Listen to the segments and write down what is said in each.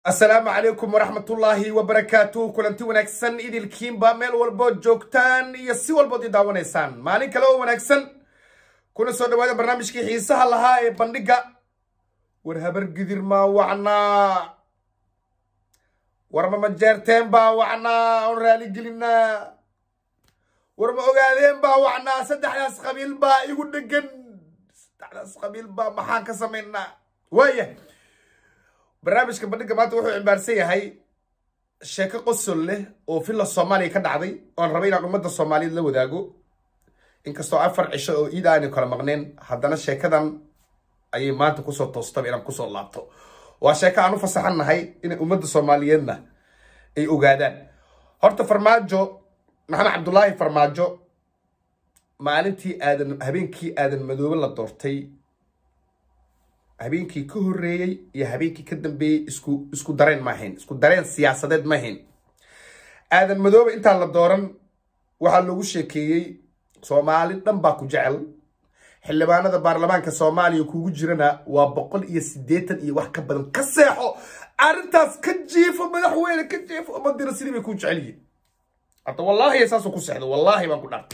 asalaamu calaykum waraxmatullaahi wabarakaatuh kulanti wanaagsan idilkiinba meel walbood joogtaan iyo si walbood i daawanaysaan maalin kale oo wanaagsan kuna soo dhawaada barnaamijkii xiisaha lahaa ee bandhigga war habar gidir maa wacnaa war ma majeerteen baa wacnaa on raaligelinaa war ma ogaadeen baa wacnaa saddexdaas qabiil baa igu dhegan saddexdaas qabiil baa maxaan ka samaynaa waaya barnaamijka bandhigga maanta wuxuu cimbaarsan yahay sheeko qosol leh oo villa soomaaliya ka dhacday oon rabay inaan ummadda soomaaliyeed la wadaago inkastoo afar cisho oo iid aanu kala maqneen haddana sheekadan ayay maanta kusoo toostaba inaan kusoo laabto waa sheeko aan u fasaxannahay inay ummadda soomaaliyeedna ay ogaadaan horta farmaajo maxamed cabdulaahi farmaajo maalintii aadan habeenkii aadan madoobe la doortay habeenkii ka horreeyey iyo habeenkii ka dambeeyey isku isku dareen ma ahayn isku dareen siyaasadeed ma ahayn aadan madoobe intaan la dooran waxaa loogu sheekeeyey soomaali dhan baa ku jecel xildhibaanada baarlamaanka soomaaliya kugu jirana waa boqol iyo siddeetan iyo wax ka badan ka seexo arrintaas ka jiifo madaxweyne ka jiifo umadina sidii bay ku jecel yihiin hadda wallaahi saasuu ku seexdo wallaahi baan ku dhaartay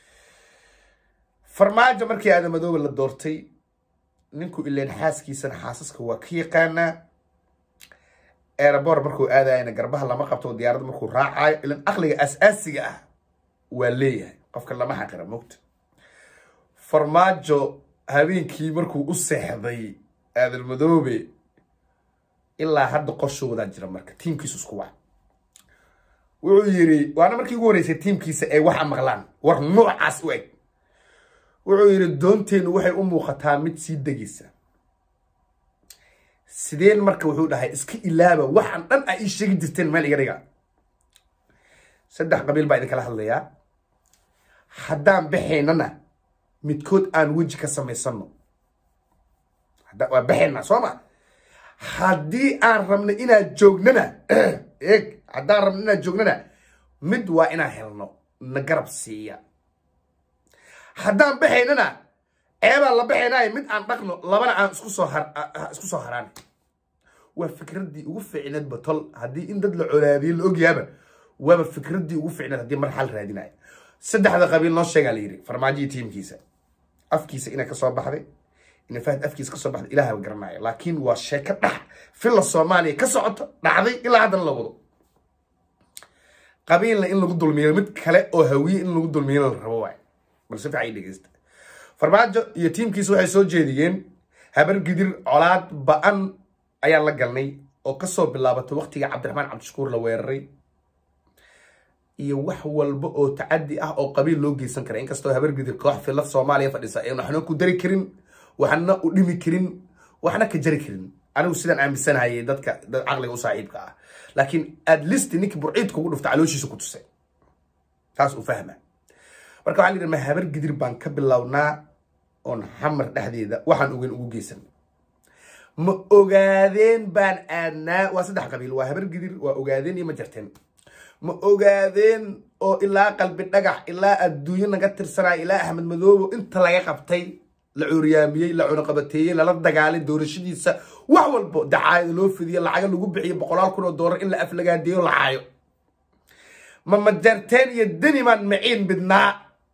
farmaajo markii aadan madoobe la doortay ninku ileen xaaskiisana xaasaska waa ka yaqaanaa airabor markuu aadayana garbaha lama qabto diyaaradda markuu raacayo ilan aqliga aas-aasiga ah waa leeyahay qofka lama xaqira mogta farmaajo habeenkii markuu u seexday aadan madoobe ilaa hadda qorshoodaa jira marka tiimkiisu isku wac wuxuu yidhi waana markii ugu horreysay tiimkiisa ay waxa maqlaan war noocaas u eg wuxuu yidhi doonteennu waxay u muuqataa mid sii degaysa sideen marka wuxuu dhahay iska ilaaba waxaan dhan a ii sheegi jirteen meel iga dhiga saddex qabiil baa idinkala hadlayaa haddaan baxaynana midkood aan weji ka samaysano waa baxaynaa soo ma haddii aan rabno inaan joognana eeg haddaan rabno inaan joognana mid waa inaan helno na garab siiya haddaan baxaynana ceebaan la baxaynaayo mid aan dhaqno labana aan isku soo isku soo haraan waa fikraddii ugu fiicneed batol haddii in dad la colaadiyey la ogyaaba waaba fikraddii ugu fiicneed haddii mar xal raadinayo saddexda qabiil noo sheegaa la yidhi farmaajiyi tiimkiisa afkiisa inay kasoo baxday ina fahad afkiisa kasoo baxday ilaahaba garanaayo laakiin waa sheeko dhax villa soomaaliya ka socoto dhacday ilaa haddana la wado qabiilna in lagu dulmiyo mid kale oo hawiye in lagu dulmiyo la rabo waay balse fiican dhegeysta farmaajo iyo tiimkiisa waxay soo jeediyeen habar gidir colaad ba-an ayaan la galnay oo kasoo bilaabatay waqtiga cabdiraxmaan cabdishakuur la weeraray iyo wax walba oo tacadi ah oo qabiil loo geysan kara inkastoo habar gidir koox filla soomaaliya fadhisa een waxna ku dari karin waxna u dhimi karin waxna ka jari karin anigu sidaan aaminsanayay dadka dad caqliga u saaxiibka ah laakiin at least ninkii burciid kugu dhufta calooshiisa ku tusay taas uu fahma marka waxaa la yidhi ma habar gidir baan ka bilownaa oon xamar dhexdeeda waxaan ogeyn ugu geysan ma ogaadeen baan aadnaa waa saddex qabiil waa habar gidir waa ogaadeen iyo ma jarteen ma ogaadeen oo ilaa qalbi dhagax ilaa adduunyo naga tirsanaya ilaa axmed madoobo inta laga qabtay la cuuriyaamiyey la cunuqabateeyey lala dagaalay doorashadiisa wax walbo dacaayada loo fidiyo lacaga lagu bixiyo boqolaal kun oo doolar in la aflagaadeeyo la caayo ma majarteen iyo deniman maciin midnaa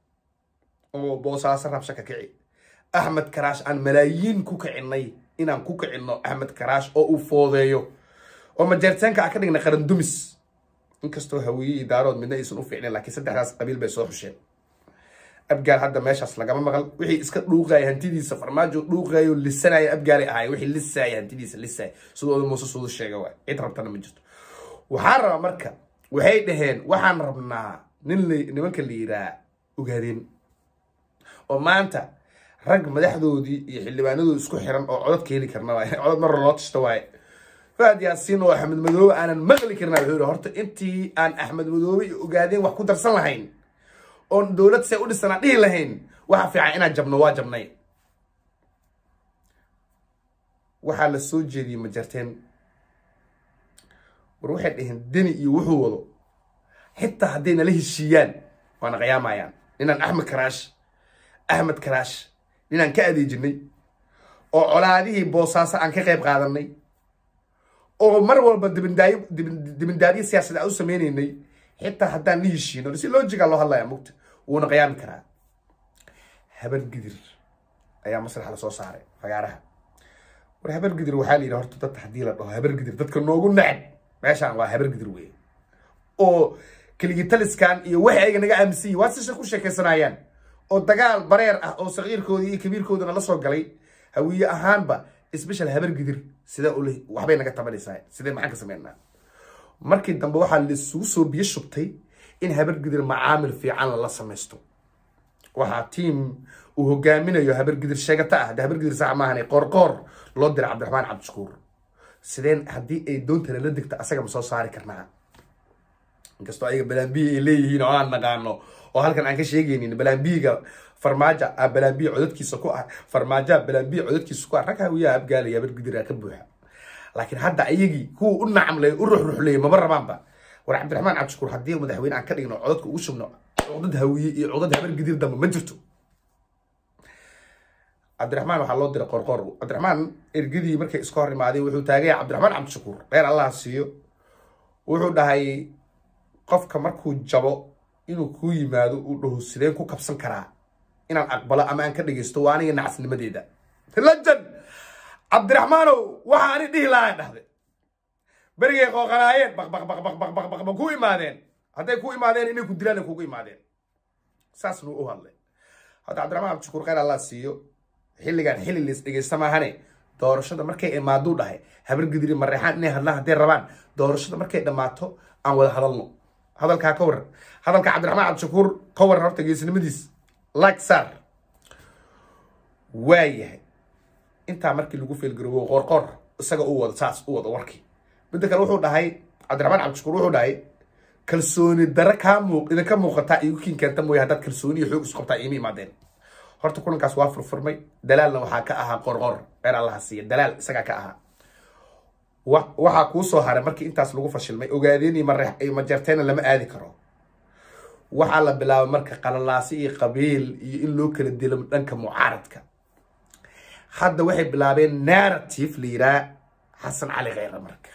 oo boosaaso rabsha ka kici axmed karaash aan malaayiin ku kicinay inaan ku kicinno axmed karaash oo uu foodeeyo oo majarteenka aan ka dhignay qarandumis inkastoo hawiye iyo daarood midna aysan u fiicnayn laakiin saddexdaas qabiil bay soo xusheen abgaal hadda meeshaas lagama maqal wixii iska dhuuqaya hantidiisa farmaajo dhuuqayo lisanaya abgaalay ahay wixii lisaaya hantidiisa lisaaya sidooda muuse suudu sheega waay cid rabtana ma jirto waxaan rabaa marka waxay dhaheen waxaan rabnaa nin nimanka la yiraa ogaadeen oo maanta rag madaxdoodii iyo xildhibaanadoodi isku xiran oo codod ka heli karna waay codod marra loo tashto waaye faad yaasiin oo axmed madoobe aanan maqli karna wuxuu yihi horta intii aan axmed madoobe iyo ogaadeen wax ku darsan lahayn oon dowlad see u dhisanaa dhihi lahayn waxa fiican inaan jabno waa jabnay waxaa la soo jeediyey ma jarteen war waxay dhaheen deni iyo wuxuu wado xitaa hadday nala heshiiyaan waana qiyaamayaan ninaan axmed karaash axmed karaash ninaan ka adeejinay oo colaadihii boosaaso aan ka qayb qaadanay oo mar walba dibindaayo dibindaabyo siyaasad aan u sameynaynay xitaa haddaan la heshiino si lojiga loo hadlaya mugta wuuna qiyaami karaa habar gidir ayaa masraxa lasoo saaray fagaaraha war habar gidir waxaa la yidhi horta dadka haddii la dhaho habar gidir dadka noogu neceb meeshaan waa habar gidir wey oo keligitaliskan iyo waxay ayaga naga aaminsan yihin waa sisha ku sheekaysanayaan oo dagaal bareer ah oo sakiirkoodii iyo kabiirkoodana la soo galay hawiye ahaanba special habar gidir sida ule waxbay naga tabanaysaa sidee maxaan ka sameynaa markii dambe waxaa laisugu soo biyo shubtay in habar gidir macaamil fiican lala samaysto waxaa tiam uu hogaaminayo habar gidir sheegata ah de habar gidir sax maahan qoorqoor loo diray cabdiraxmaan cabdishakuur sideen haddii ay doontana la degto asaga ma soo saari karnaa inkastoo ayaga balambiya ay leeyihiin oo aan naqaano oo halkan aan ka sheegaynin balambiyiga farmaajo a balambiya codadkiisa ku ah farmaajoa balambiya codadkiisa ku ah rag hawiyaha abgaalaya habar gidiraa ka buuxa laakiin hadda ayagii kuwa u nacamlay u ruxruxleeyay maba rabaanba war cabdiraxmaan cabdishakuur haddii madaxweyne aan ka dhigno codadka ugu shubno codad hawiye iyo codad habar gidir dambe ma jirto cabdiraxmaan waxaa loo diray qorqor cabdiraxmaan ergadii markay iska hor imaadeen wuxuu taagaya cabdiraxmaan cabdishakuur dheer allah siiyo wuxuu dhahay qofka markuu jabo inuu kuu yimaado uu dhaho sideen ku kabsan karaa inaan aqbalo ama aan ka dhegeysto waa aniga nacasnimadeeda lajan cabdiraxmaanow waxa ani dhihi lahaa dhahde berigay qooqanaayeen baq baq baq baq baq baq baq ba ku imaadeen hadday ku imaadeen inay ku dilaan ay kugu imaadeen saasnu u hadlay hadda cabdiraxmaan cabdishakuur khayr allah siiyo xilligan xilli lays dhegeysta maahane doorashada markay imaaduu dhahay habar gidiri mareexaan inay hadlaan hadday rabaan doorashada markay dhammaato aan wada hadalno hadalkaa ka waran hadalka cabdiraxmaan cabdishakuur ka waran horta geesnimadiis like sar waa yahay intaa markii lagu feelgaroobo qorqor isaga u wado saas u wado warkii midda kale wuxuu dhahay cabdiraxmaan cabdishakuur wuxuu dhahay kalsooni dare kaa muuq idinka muuqataa igu kiin keenta mooye haddaad kalsooni iyo xoog isku qabtaa iima imaadeen horta kulankaas waa furfurmay dalaalna waxaa ka ahaa qorqor reer allaha siiya dalaal isagaa ka ahaa waxaa kuu soo haray markii intaas lagu fashilmay ogaadeen iyo mareex iyo majarteena lama aadi karo waxaa la bilaabay marka qalalaasi iyo qabiil iyo in loo kala dilo dhanka mucaaradka hadda waxay bilaabeen narrative la yiraa xasan cali kheyre marka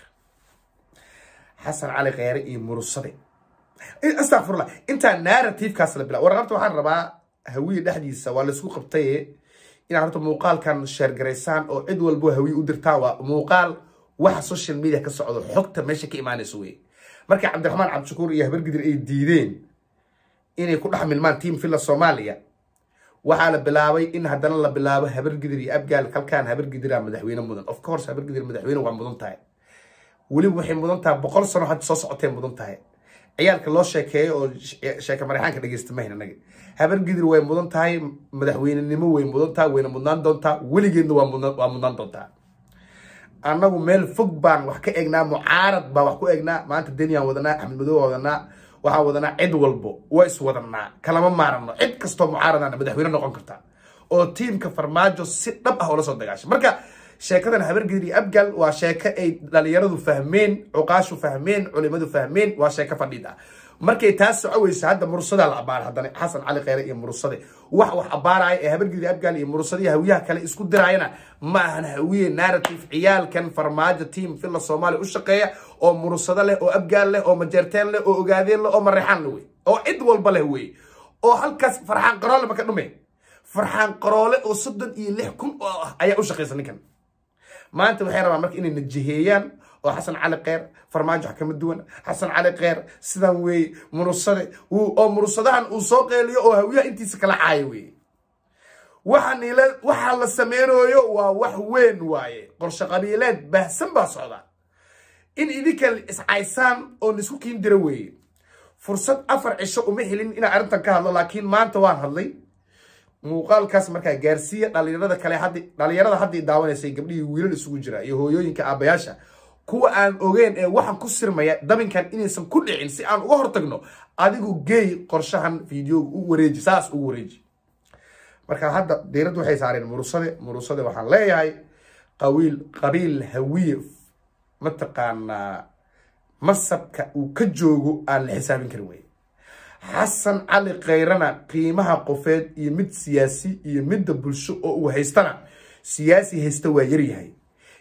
xasan cali kheyre iyo murusade astafurlah intaa narrativekaas la bilaa warqabta waxaan rabaa hawiye dhexdiisa waa laisku qabtaye inaad horta muuqaalkan sheergaraysaan oo cid walbo hawiye u dirtaan waa muuqaal waxa social media ka socdo xogta meesha ka imaanaysa wey markii cabdiraxmaan cabdishakuur iyo habargidir ay diideen inay ku dhex milmaan team villa soomaaliya waxaa la bilaabay in haddana la bilaabo habargidir iyo abgaal kalkaan habargidira madaxweyne mudan of course habargidir madaxweyne waa mudan tahay weliba waxay mudan tahay boqol sano hadda soo socotay mudan tahay ciyaalka loo sheekeeyo oo sheeka marexaanka dhegeysta mahin anaga habargidir way mudan tahay madaxweynenimo way mudan tahay wayna mudnaan doontaa weligeedna waa mudnaan doontaa annagu meel fog baan wax ka eegnaa mucaarad baan wax ku eegnaa maanta deniaan wadanaa axmed madow wadanaa waxaan wadanaa cid walbo waa is wadanaa kalama maarano cid kastoo mucaaradana madaxweyne noqon karta oo tiimka farmaajo si dhab ah oola soo dagaashay marka sheekadan habargidir iyo abgal waa sheeko ay dhalinyaradu fahmeen cuqaashu fahmeen culimadu fahmeen waa sheeko fadhiid ah markay taas socoweysa hadda murusadaa la abaara haddana xasan cali kheyre iyo murusade wax wax abaaraya ee habargidir abgaal iyo murusadihi hawiyaha kale isku diraayana ma ahan hawiye narrative ciyaalkan farmaajo team villa soomaaliya u shaqeeya oo murusado leh oo abgaal leh oo majeerteen leh oo ogaadeen leh oo mareexaan leh wey oo cid walba leh wey oo halkaas farxaan qaroole maka dhume farxaan qaroole oo soddon iyo lix kun oo ah ayaa u shaqeysa ninkan maanta waxay rabaan marka inay najiheeyaan oo xasan cali kheyr farmaajo wax kama duwan xasan cali kheyr sidan weeye murusade oo murusadahan uu soo qeeliyo oo hawiyaha intiisa kala caayo weeye waxaa la sameynooyo waa wax weyn waaye qorshe qabiileed baahsan baa socda in idinka iscaysaan oo laisku kiin dira weeye fursad afar cisho uma helin inaan arrintan ka hadlo laakiin maanta waan hadlay muuqaalkaas markaa gaarsiiya dhalinyarada kale hadda dhalinyarada hadda daawanaysay gabdhihii wiilal isugu jira iyo hooyooyinka aabayaasha kuwa aan ogeyn ee waxaan ku sirmaya dabinkan inaysan ku dhicin si aan uga hortagno adigu geey qorshahan videoga u wareeji saas ugu wareeji marka hadda diiradda waxay saareen murusade murusade waxaan leeyahay qawiil qabiil hawiye mataqaanaa masabka uu ka joogo aan la xisaabin karin weye xasan cali khayrana qiimaha qofeed iyo mid siyaasi iyo midda bulsho oo uu haystana siyaasi haysta waa yaryahay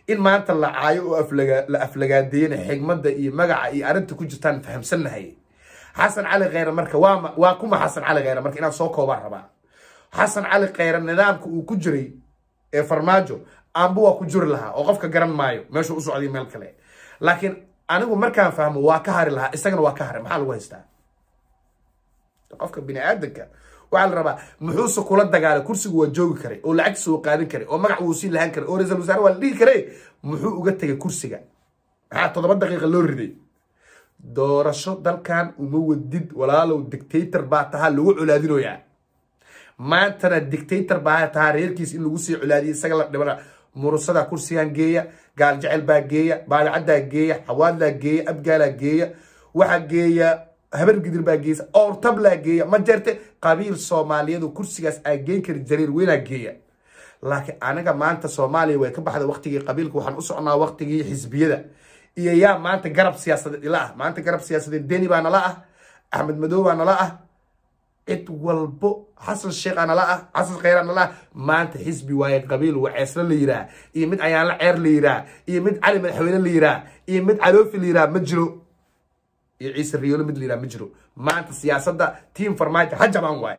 in maanta la caayo oo la aflagaadeeyana xigmadda iyo magaca iyo arrinta ku jirtaan fahamsannahay xasan cali kheyre marka waa waa kuma xasan cali kheyre marka inaan soo koobaan rabaa xasan cali kheyre nidaamka uu ku jiray ee farmaajo aanba waa ku jiri lahaa oo qofka garan maayo meeshuu u socday meel kale laakiin anigu markaan fahmo waa ka hari lahaa isagana waa ka haray maxaa lagu haystaa qofka bini aadanka waxaa la rabaa muxuuse kula dagaalay kursigu waa joogi karay oo lacagtiisa uu qaadan karay oo magac wuu sii lahaan karay oo ra-iisul wasaare waa la dhihi karay muxuu uga tegay kursiga maxaa toddoba daqiiqa loo riday doorasho dalkan uma wadid walaalow dictator baa tahaa lagu colaadinoyaa maantana dictator baa tahaa reerkiis in lagu sii colaadiyo isaga la dhibana murusada kursigan geeya gaal jecel baa geeya baadicaddaa geeya xawaadlaa geeya abgaalaa geeya waxaa geeya habar gidir baa geeysa oortablaa geeya ma jeerte qabiil soomaaliyadu kursigaas aa geen kari jariir weynaa geeya laakiin aniga maanta soomaaliya way ka baxda waqtigii qabiilka waxaan u socnaa waqtigii xisbiyada iyo yaa maanta garab siyaasadeed ila ah maanta garab siyaasadeed deni baa nala ah axmed madow baa nala ah cid walbo xasan sheekh nala ah xasan kheyra nala ah maanta xisbi waaye qabiil waceesla la yiraa iyo mid ayaanla ceer la yiraa iyo mid cali madaxweyne la yiraa iyo mid caloofi la yiraa ma jiro iyo ciise riyoolo mid la yiraa ma jiro maanta siyaasadda tiam farmaajo ha jabaan waaye